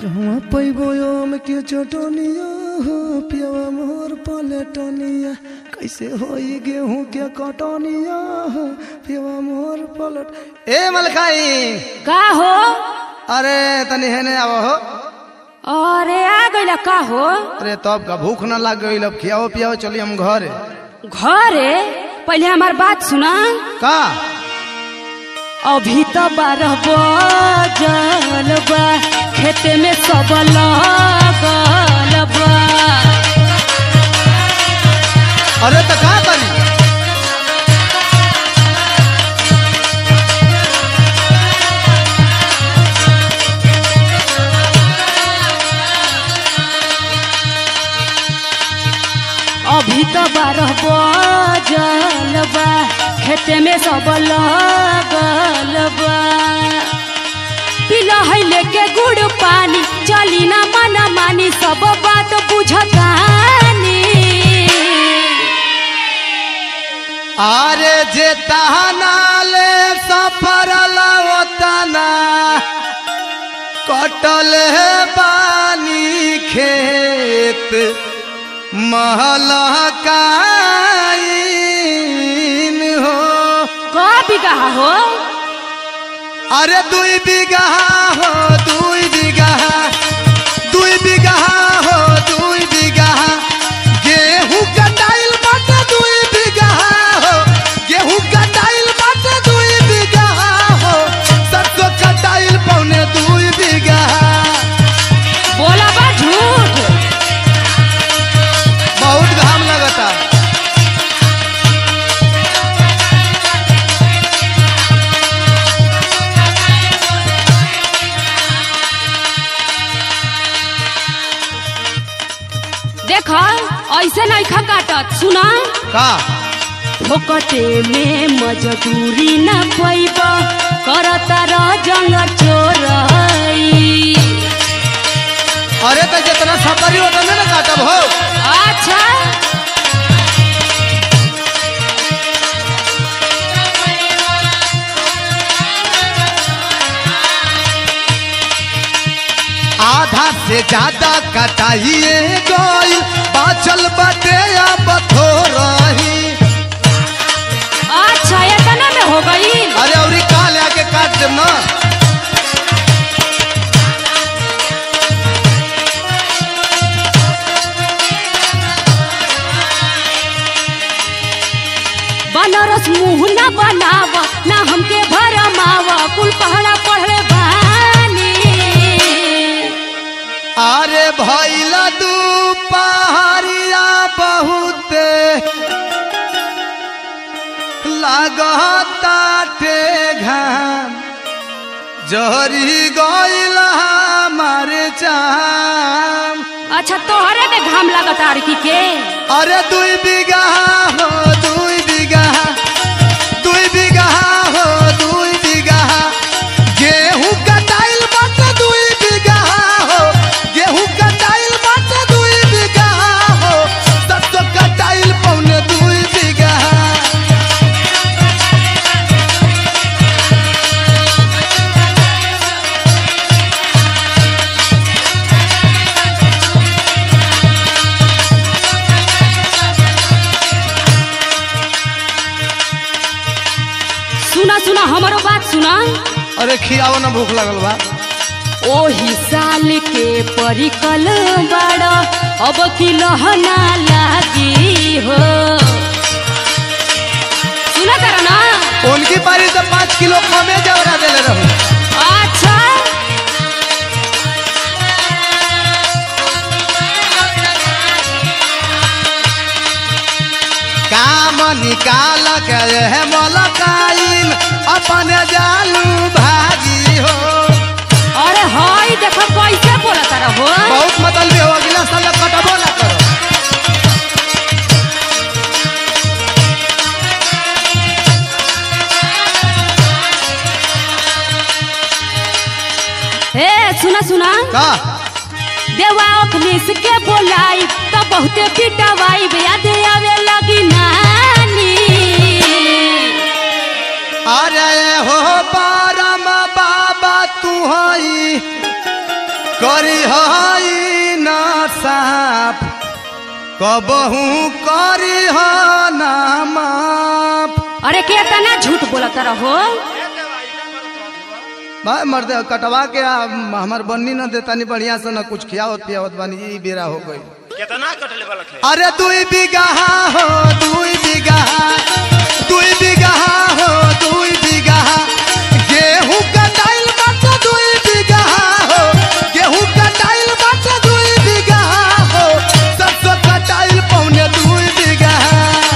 कहवा पैबो आम के चटनिया हो पियवा मोर पलटनिया कैसे होई गेहूं के कटनिया हो पियवा मोर पलट ए मलकाई का हो अरे तनी हेने आव हो अरे आ गइला का हो अरे तब का भूख ना लग गई अब खियाओ पियाओ चली हम घर घरे पहले हमार बात सुना का अभी तो बारह बजल बा खेते में सब लगल बा अरे तो का करी अभी तो बारह बजल बा खेते में सब लगल बा पिला है लेके गुड़ पानी चली ना मना मानी सब बात बुझतानी अरे जे तहना ले सफर लवतना कटल है पानी खेत महलकाइन हो का बिगहा हो अरे दुई बीघा हो दुई बीघा दुई बीघा हो दुई बीघा गेहूं कटाइल बाटे दुई बीघा हो गेहूं कटाइल बाटे दुई बीघा हो सरसों कटाइल पौने दुई बीघा बोला बा झूठ बहुत घाम लगता देख ऐसे नहीं खा काटत सुना का फोकटे में मजदूरी न पैब करता रह जंग चोरई अरे तो जितना सफरी होता ना काटब हो अच्छा आधा से ज्यादा कटाइए गई बाचल बटे अब थोरही अच्छा इतना में हो गई अरे औरी का आके काट देम ना बनारस मुंह न बनाव ना हमके भरमाव कुल पहरा पढ़ले बानी अरे भैला दू पहाड़िया बहुते लागताटे घाम जहरी गइल हमारे चाम अच्छा तोहरे में घाम लगता आरकी के अरे दुई बीघा हो दुई बीघा दुई बीघा हो दुई बीघा गेहूं कटाइल बाटे दुई बीघा हो गेहूं कटाइल बाटे दुई बीघा हो सरसों कटाइल पौने दुई बीघा सुना सुना हमारो बात सुना अरे खियाओ ना भूख लगल बा ओही साल के परिकल बड़ अब की लहना लागी हो सुना कर ना उनकी पारी से पाँच किलो कमे जवरा देले रहू अच्छा काम निकाल के है मलकाइन अपने जालू भागी हो अरे हाय देखो कैसे बोला तारा हो बहुत मतलब हो अगला साल कटबो ना करो ए सुना सुना का देवा अखनीस के बोलाई तो बहुते पिटवाई याद आवे लगी नानी अरे हो परम बाबा तू हई करी हई न साफ कबहू करी ना माफ अरे केतना झूठ बोलत रहो भाई मर्द कटवा के आ, हमार बन्नी न देतानी बढ़िया से न कुछ खियावत पियावत बानी ई बेरा हो गई कितना कटले वाला है अरे दुई बिगहा हो दुई बिगहा दुई बिगहा हो दुई बिगहा गेहूं कटाइल बात दुई बिगहा हो गेहूं कटाइल बात दुई बिगहा हो सरसों कटाइल पौने दुई बिगहा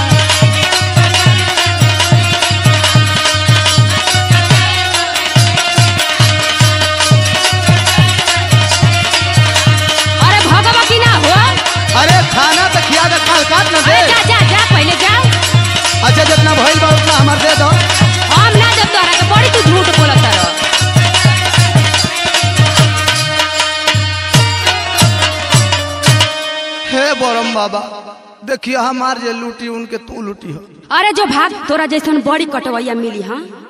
अरे भगवा की ना हो अरे खाना तो खिया दे काल काट न दे अरे जा जा जा पहले जा अच्छा जितना भइल बा उतना हमार दे दो हम ना जब तोरा के बड़ी तू झूठ बोलत रहो हे बरम बाबा देखिए हमार जे लूटी उनके तू लूटी हो अरे जो भाग तोरा जैसन बड़ी कटवैया मिली हाँ